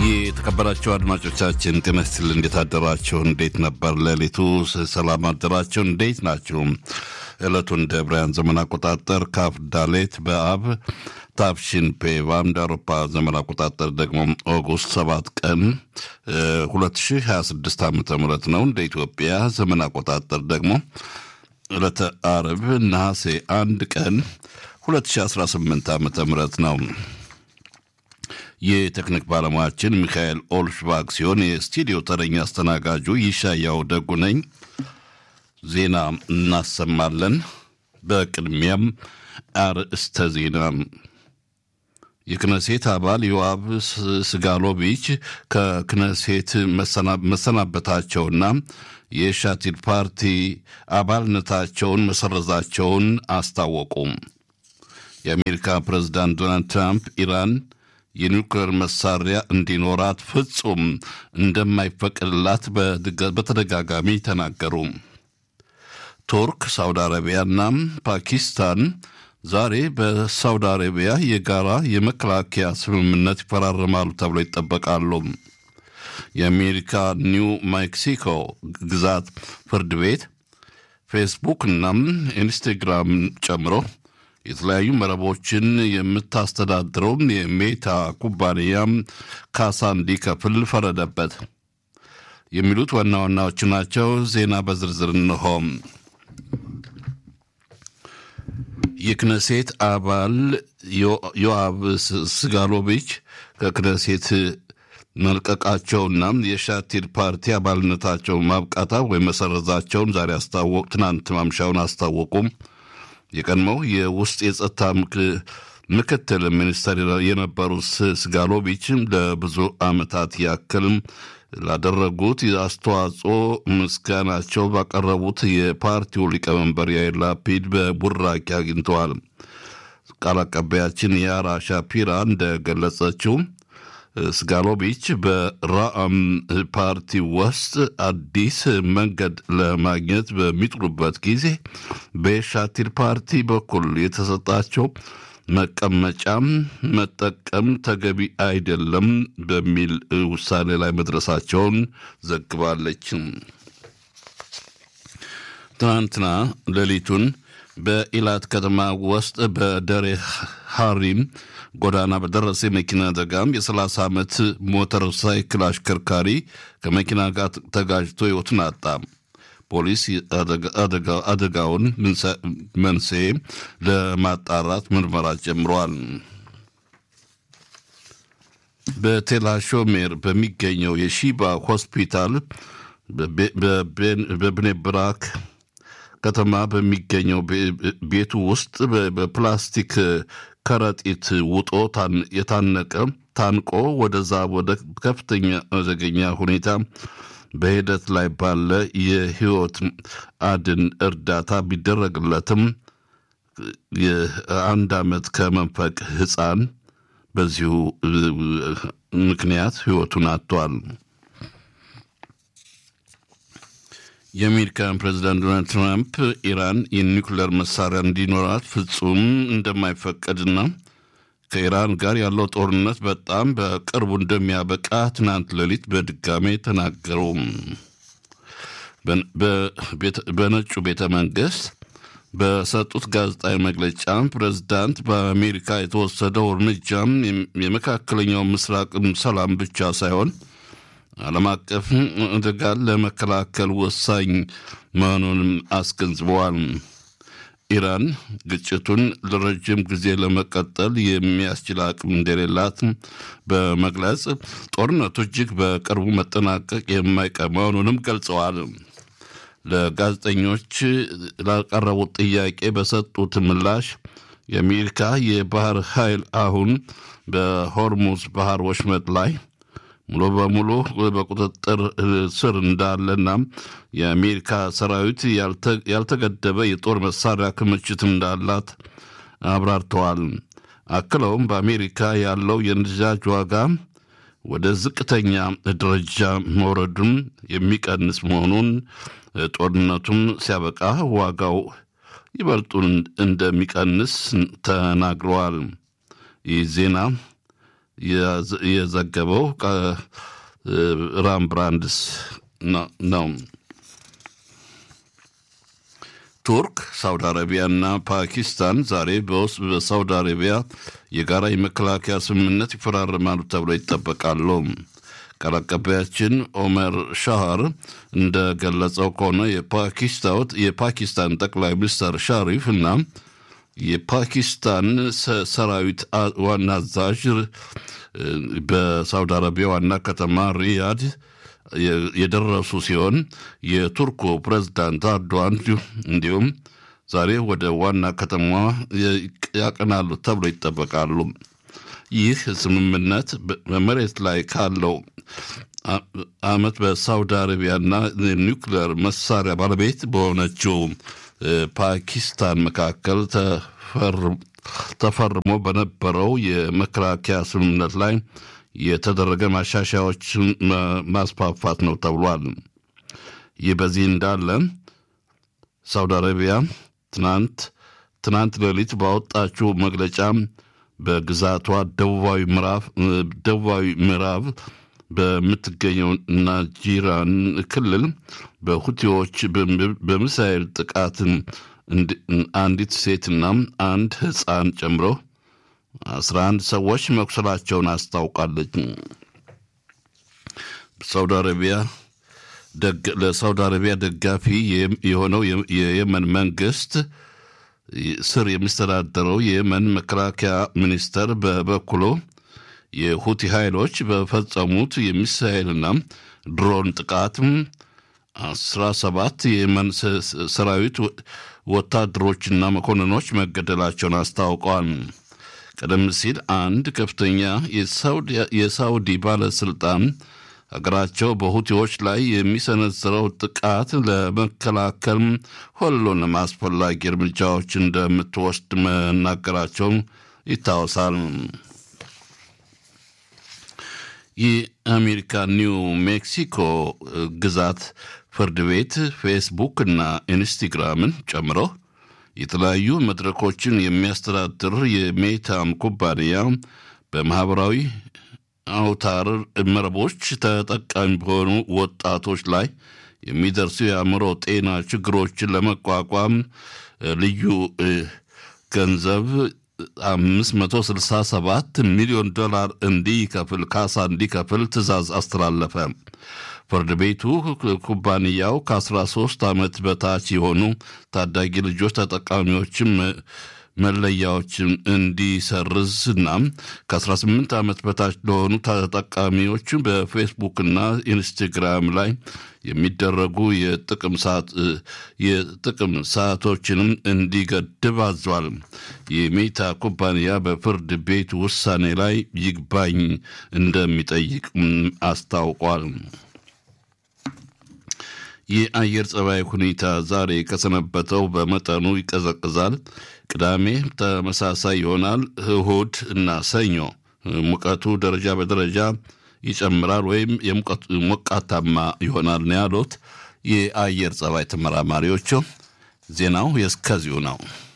የተከበራቸው አድማጮቻችን ጤና ይስጥልኝ። እንዴት አደራችሁ? እንዴት ነበር ሌሊቱ? ሰላም አደራችሁ? እንዴት ናችሁ? ዕለቱን እንደ ዕብራውያን ዘመን አቆጣጠር ካፍ ዳሌት በአብ ታፍሺን ፔቫ እንደ አውሮፓ ዘመን አቆጣጠር ደግሞ ኦጉስት ሰባት ቀን 2026 ዓ ም ነው። እንደ ኢትዮጵያ ዘመን አቆጣጠር ደግሞ ዕለተ አርብ ነሐሴ አንድ ቀን 2018 ዓ ም ነው። የቴክኒክ ባለሙያችን ሚካኤል ኦልሽባግ ሲሆን የስቱዲዮ ተረኛ አስተናጋጁ ይሻያው ደጉ ነኝ። ዜና እናሰማለን። በቅድሚያም አርእስተ ዜና። የክነሴት አባል ዮአብ ስጋሎቪች ከክነሴት መሰናበታቸውና የሻቲድ ፓርቲ አባልነታቸውን መሰረዛቸውን አስታወቁ። የአሜሪካ ፕሬዝዳንት ዶናልድ ትራምፕ ኢራን የኒውክሌር መሳሪያ እንዲኖራት ፍጹም እንደማይፈቅድላት በተደጋጋሚ ተናገሩ። ቱርክ፣ ሳውዲ አረቢያና ፓኪስታን ዛሬ በሳውዲ አረቢያ የጋራ የመከላከያ ስምምነት ይፈራረማሉ ተብሎ ይጠበቃሉ። የአሜሪካ ኒው ሜክሲኮ ግዛት ፍርድ ቤት ፌስቡክ እና ኢንስታግራም ጨምሮ የተለያዩ መረቦችን የምታስተዳድረው የሜታ ኩባንያ ካሳ እንዲከፍል ፈረደበት። የሚሉት ዋና ዋናዎቹ ናቸው። ዜና በዝርዝር እንሆ። የክነሴት አባል ዮአብ ስጋሎቪች ከክነሴት መልቀቃቸውና የሻቲድ ፓርቲ አባልነታቸው ማብቃታ ወይም መሰረዛቸውን ዛሬ አስታወቅ ትናንት ማምሻውን አስታወቁም። የቀድሞው የውስጥ የጸጥታ ምክትል ሚኒስተር የነበሩት ስጋሎቪች ለብዙ ዓመታት ያክል ላደረጉት አስተዋጽኦ ምስጋናቸው ባቀረቡት የፓርቲው ሊቀመንበር ያይር ላፒድ በቡራኪ አግኝተዋል። ቃል አቀባያችን ያራ ሻፒራ እንደገለጸችው ስጋሎቪች በራአም ፓርቲ ውስጥ አዲስ መንገድ ለማግኘት በሚጥሩበት ጊዜ በሻቲር ፓርቲ በኩል የተሰጣቸው መቀመጫም መጠቀም ተገቢ አይደለም በሚል ውሳኔ ላይ መድረሳቸውን ዘግባለች። ትናንትና ሌሊቱን በኢላት ከተማ ውስጥ በደሬ ሐሪም ጎዳና በደረሰ የመኪና አደጋም የ30 ዓመት ሞተር ሳይክል አሽከርካሪ ከመኪና ጋር ተጋጅቶ ሕይወቱን አጣ። ፖሊስ አደጋውን መንስኤ ለማጣራት ምርመራ ጀምሯል። በቴላሾሜር በሚገኘው የሺባ ሆስፒታል በብኔብራክ ከተማ በሚገኘው ቤቱ ውስጥ በፕላስቲክ ከረጢት ውጦ የታነቀ ታንቆ ወደዛ ወደ ከፍተኛ አደገኛ ሁኔታ በሂደት ላይ ባለ የህይወት አድን እርዳታ ቢደረግለትም የአንድ ዓመት ከመንፈቅ ህፃን በዚሁ ምክንያት ህይወቱን አጥቷል። የአሜሪካን ፕሬዚዳንት ዶናልድ ትራምፕ ኢራን የኒውክሌር መሳሪያ እንዲኖራት ፍጹም እንደማይፈቀድና ከኢራን ጋር ያለው ጦርነት በጣም በቅርቡ እንደሚያበቃ ትናንት ሌሊት በድጋሜ ተናገሩ። በነጩ ቤተ መንግስት በሰጡት ጋዜጣዊ መግለጫ ፕሬዝዳንት በአሜሪካ የተወሰደው እርምጃም የመካከለኛው ምስራቅም ሰላም ብቻ ሳይሆን ዓለም አቀፍ አደጋን ለመከላከል ወሳኝ መሆኑንም አስገንዝበዋል። ኢራን ግጭቱን ለረጅም ጊዜ ለመቀጠል የሚያስችል አቅም እንደሌላት በመግለጽ ጦርነቱ እጅግ በቅርቡ መጠናቀቅ የማይቀር መሆኑንም ገልጸዋል። ለጋዜጠኞች ላቀረቡት ጥያቄ በሰጡት ምላሽ የአሜሪካ የባህር ኃይል አሁን በሆርሙዝ ባህር ወሽመጥ ላይ ሙሉ በሙሉ በቁጥጥር ስር እንዳለና የአሜሪካ ሰራዊት ያልተገደበ የጦር መሳሪያ ክምችት እንዳላት አብራርተዋል። አክለውም በአሜሪካ ያለው የነዳጅ ዋጋ ወደ ዝቅተኛ ደረጃ መውረዱን የሚቀንስ መሆኑን ጦርነቱም ሲያበቃ ዋጋው ይበልጡን እንደሚቀንስ ተናግረዋል። ይህ ዜና የዘገበው ራም ብራንድስ ነው። ቱርክ፣ ሳውዲ አረቢያና ፓኪስታን ዛሬ በውስጥ በሳውዲ አረቢያ የጋራ የመከላከያ ስምምነት ይፈራረማሉ ተብሎ ይጠበቃሉ። ቃል አቀባያችን ኦመር ሻሃር እንደገለጸው ከሆነ የፓኪስታን ጠቅላይ ሚኒስትር ሻሪፍ እና የፓኪስታን ሰራዊት ዋና አዛዥ በሳውዲ አረቢያ ዋና ከተማ ሪያድ የደረሱ ሲሆን የቱርኩ ፕሬዝዳንት አርዶዋን እንዲሁም ዛሬ ወደ ዋና ከተማዋ ያቀናሉ ተብሎ ይጠበቃሉ። ይህ ስምምነት በመሬት ላይ ካለው ዓመት በሳውዲ አረቢያና ኒውክሌር መሳሪያ ባለቤት በሆነችው ፓኪስታን መካከል ተፈርሞ በነበረው የመከላከያ ስምምነት ላይ የተደረገ ማሻሻያዎችን ማስፋፋት ነው ተብሏል። ይህ በዚህ እንዳለ ሳውዲ አረቢያ ትናንት ትናንት ሌሊት ባወጣችው መግለጫ በግዛቷ ደቡባዊ ምዕራብ ደቡባዊ ምዕራብ በምትገኘው ናጂራን ክልል በሁቲዎች በሚሳኤል ጥቃት አንዲት ሴትና አንድ ሕፃን ጨምሮ አስራ አንድ ሰዎች መቁሰላቸውን አስታውቃለች። ሳውዲ አረቢያ ለሳውዲ አረቢያ ደጋፊ የሆነው የየመን መንግስት ስር የሚስተዳደረው የየመን መከላከያ ሚኒስተር በበኩሉ የሁቲ ኃይሎች በፈጸሙት የሚሳኤልና ድሮን ጥቃት አስራ ሰባት የየመን ሰራዊት ወታደሮችና መኮንኖች መገደላቸውን አስታውቀዋል። ቀደም ሲል አንድ ከፍተኛ የሳውዲ ባለስልጣን ሀገራቸው በሁቲዎች ላይ የሚሰነዝረው ጥቃት ለመከላከል ሁሉንም አስፈላጊ እርምጃዎች እንደምትወስድ መናገራቸው ይታወሳል። የአሜሪካ ኒው ሜክሲኮ ግዛት ፍርድ ቤት ፌስቡክ እና ኢንስታግራምን ጨምሮ የተለያዩ መድረኮችን የሚያስተዳድር የሜታም ኩባንያ በማህበራዊ አውታር መረቦች ተጠቃሚ በሆኑ ወጣቶች ላይ የሚደርሱ የአእምሮ ጤና ችግሮችን ለመቋቋም ልዩ ገንዘብ 567 ሚሊዮን ዶላር እንዲከፍል ካሳ እንዲከፍል ትዕዛዝ አስተላለፈ። ፍርድ ቤቱ ኩባንያው ከ13 ዓመት በታች የሆኑ ታዳጊ ልጆች ተጠቃሚዎችም መለያዎችን እንዲሰርዝና ከ18 ዓመት በታች ለሆኑ ተጠቃሚዎች በፌስቡክና ኢንስታግራም ላይ የሚደረጉ የጥቅም ሰዓቶችንም እንዲገድብ አዟል። የሜታ ኩባንያ በፍርድ ቤት ውሳኔ ላይ ይግባኝ እንደሚጠይቅ አስታውቋል። የአየር ጸባይ ሁኔታ ዛሬ ከሰነበተው በመጠኑ ይቀዘቅዛል። ቅዳሜ ተመሳሳይ ይሆናል። እሁድ እና ሰኞ ሙቀቱ ደረጃ በደረጃ ይጨምራል ወይም ሞቃታማ ይሆናል ነው ያሉት የአየር ጸባይ ተመራማሪዎቹ። ዜናው የእስከዚሁ ነው።